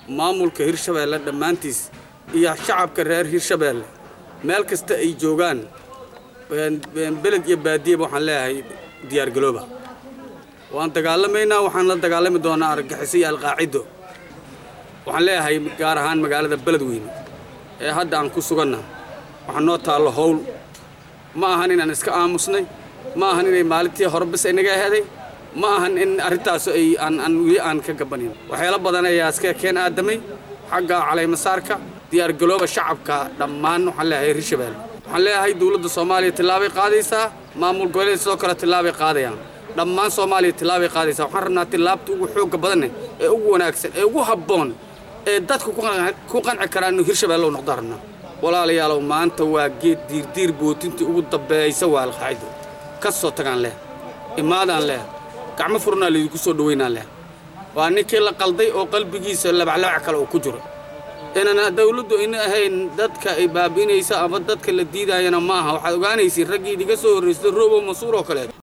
maamulka hirshabeelle dhammaantiis iyo shacabka reer hirshabeelle meel kasta ay joogaan beled iyo baadiyaba waxaan leeyahay diyaargalooba waan dagaalamaynaa waxaan la dagaalami doonaa argagixiso iyo alqaacido waxaan leeyahay gaar ahaan magaalada beledweyne ee hadda aan ku suganna waxaa noo taallo howl ma ahan inaan iska aamusnay ma ahan inay maalintii hore bis inaga aheeday ma ahan in arrintaas ay aan weli aan ka gabanin waxyaalo badan ayaa iska keen aadamay xagga calaymasaarka diyaargalooba shacabka dhammaan waxaan leeyahay hirshabeelle waxaan leeyahay dowladda soomaaliya tillaabay qaadaysaa maamul goboleed sidoo kale tillaabay qaadayaan dhammaan soomaaliya tillaabay qaadaysaa waxaan rabnaa tillaabta ugu xoogga badanne ee ugu wanaagsan ee ugu habboon ee dadku ku qanci karaan inuu hirshabeelle u noqdo rabnaa walaalayaalow maanta waa geed diirdiir bootintii ugu dambeeysa waa alqaacido ka soo tagaan leh imaadaan leh gacmo furnaa laydinku soo dhoweynaan leh waa ninkii la qalday oo qalbigiisa labaclabac kale oo ku jiro inana dawladdu ayna ahayn dadka ay baabi'inaysa ama dadka la diidaayana ma aha waxaad ogaanaysiin raggii idiga soo horraystay roobow masuur oo kaleet